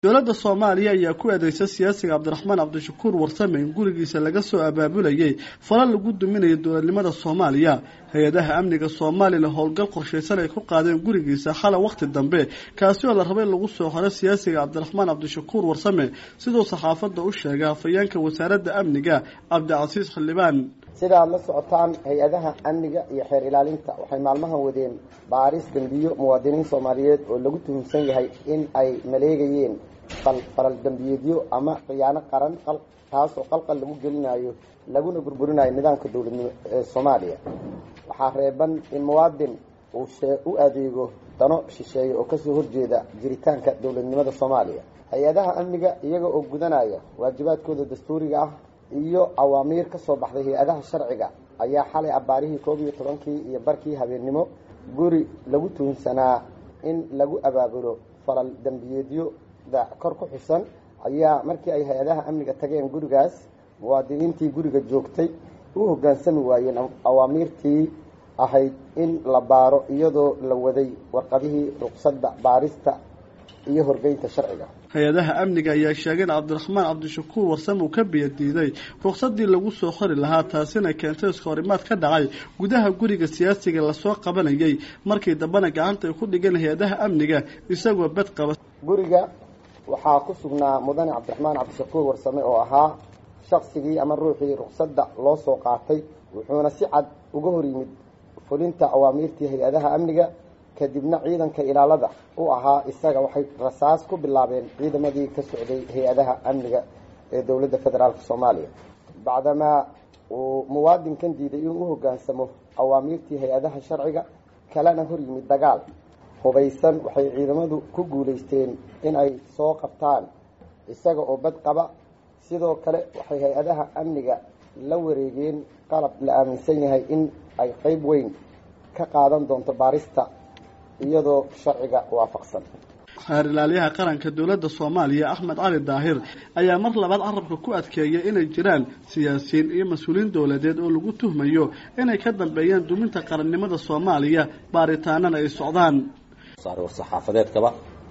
dowladda soomaaliya ayaa ku eedeysa siyaasiga cabdiraxmaan cabdishakuur warsame in gurigiisa laga soo abaabulayay fala lagu duminayo dowladnimada soomaaliya hay-adaha amniga soomaalila howlgal qorshaysan ay ku qaadeen gurigiisa xala wakhti dambe kaasi oo la rabay lagu soo xoro siyaasiga cabdiraxmaan cabdishakuur warsame siduu saxaafadda u sheegay hafayeenka wasaaradda amniga cabdicasiis xildhibaan sidaad la socotaan hay-adaha amniga iyo xeer ilaalinta waxay maalmahan wadeen baaris dembiyo muwaadiniin soomaaliyeed oo lagu tuhumsan yahay in ay maleegayeen falal dembiyeedyo ama khiyaano qaran taasoo qalqal lagu gelinayo laguna burburinayo nidaamka dowladnimo ee soomaaliya waxaa reeban in muwaadin uu u adeego dano shisheeye oo kasoo horjeeda jiritaanka dowladnimada soomaaliya hay-adaha amniga iyaga oo gudanaya waajibaadkooda dastuuriga ah iyo awaamiir ka soo baxday hay-adaha sharciga ayaa xalay abbaarihii koob iyo tobankii iyo barkii habeennimo guri lagu tuhunsanaa in lagu abaabulo falal dembiyeedyoda kor ku xusan ayaa markii ay hay-adaha amniga tageen gurigaas muwaadiniintii guriga joogtay u hoggaansami waayeen awaamiirtii ahayd in la baaro iyadoo la waday warqadihii ruqsadda baarista iyo horgeynta sharciga hay-adaha amniga ayaa sheegay in cabdiraxmaan cabdishakuur warsame uu ka biyadiiday ruqsadii lagu soo xori lahaa taasina keentay iskahorimaad ka dhacay gudaha guriga siyaasiga lasoo qabanayay markii dambena gacanta ay ku dhigeen hay-adaha amniga isagoo bed qaba guriga waxaa ku sugnaa mudane cabdiraxmaan cabdishakuur warsame oo ahaa shaqsigii ama ruuxii ruqsadda loo soo qaatay wuxuuna si cad uga hor yimid fulinta awaamiirtii hay-adaha amniga kadibna ciidanka ilaalada u ahaa isaga waxay rasaas ku bilaabeen ciidamadii ka socday hay-adaha amniga ee dowladda federaalk soomaaliya bacdamaa uu muwaadinkan diiday inuu u hoggaansamo awaamiirtii hay-adaha sharciga kalena hor yimid dagaal hubaysan waxay ciidamadu ku guulaysteen in ay soo qabtaan isaga oo bad qaba sidoo kale waxay hay-adaha amniga la wareegeen qalab la aaminsan yahay in ay qeyb weyn ka qaadan doonto baarista iyadoo sharciga waafaqsan xeer ilaaliyaha qaranka dowladda soomaaliya axmed cali daahir ayaa mar labaad carabka ku adkeeyay inay jiraan siyaasiyiin iyo mas-uuliyiin dowladeed oo lagu tuhmayo inay ka dambeeyaan duminta qarannimada soomaaliya baaritaanana ay socdaan war-saxaafadeedkaba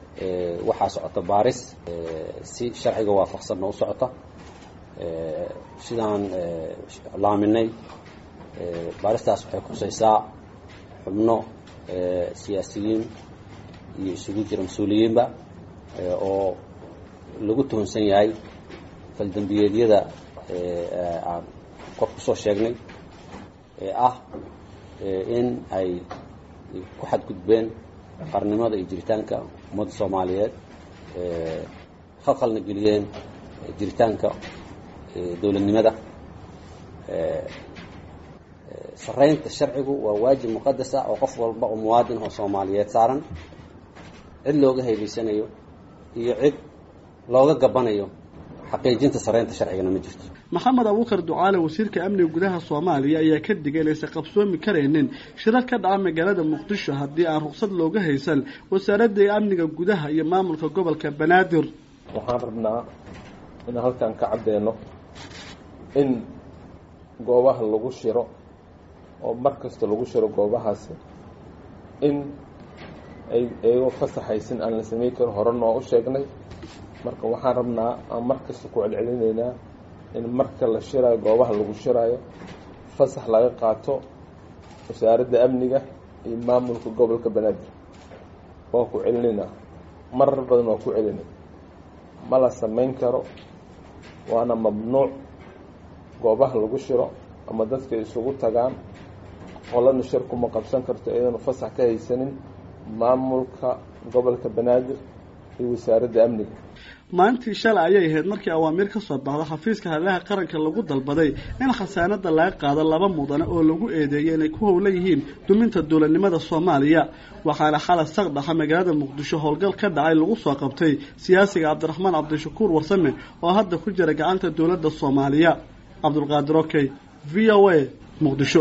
waxaa socota baaris si sharciga waafaqsanna u socota sidaan laaminay baaristaas waxay khusaysaa xubno siyaasiyiin iyo isugu jira mas-uuliyiinba oo lagu tuhunsan yahay faldembiyeedyada aan kor kusoo sheegnay ee ah in ay ku xadgudbeen qarnimada iyo jiritaanka ummadda soomaaliyeed khalkhalna geliyeen jiritaanka dowladnimada saraynta sharcigu waa waajib muqadas ah oo qof walba oo muwaadin oo soomaaliyeed saaran cid looga haybaysanayo iyo cid looga gabanayo xaqiijinta saraynta sharcigana ma jirto maxamed abuukar ducaale wasiirka amniga gudaha soomaaliya ayaa ka digay inaysan qabsoomi karaynin shirar ka dhaca magaalada muqdisho haddii aan ruqsad looga haysan wasaaradda amniga gudaha iyo maamulka gobolka banaadir waxaan rabnaa inaan halkan ka caddeeno in goobaha lagu shiro oo mar kasta lagu shiro goobahaasi in ay iyagoo fasaxaysin aan la samayn karin horena waa u sheegnay marka waxaan rabnaa aan mar kasta ku celcelinaynaa in marka la shiraayo goobaha lagu shiraayo fasax laga qaato wasaaradda amniga iyo maamulka gobolka banaadir waan ku celinaynaa marar badan waa ku celinay ma la samayn karo waana mamnuuc goobaha lagu shiro ama dadka isugu tagaan qolana shir kuma qabsan karto iyadana fasax ka haysanin maamulka gobolka banaadir iyo wasaaradda amniga maalintii shalay ayay ahayd markii awaamiir ka soo baxda xafiiska hadlaha qaranka lagu dalbaday in khasaanada laga qaado laba mudane oo lagu eedeeyay inay ku howlan yihiin duminta dowladnimada soomaaliya waxaana xalay saqdhaxa magaalada muqdisho howlgal ka dhacay lagu soo qabtay siyaasiga cabdiraxmaan cabdishakuur warsame oo hadda ku jira gacanta dowladda soomaaliya cabdulqaadir okey v o a muqdisho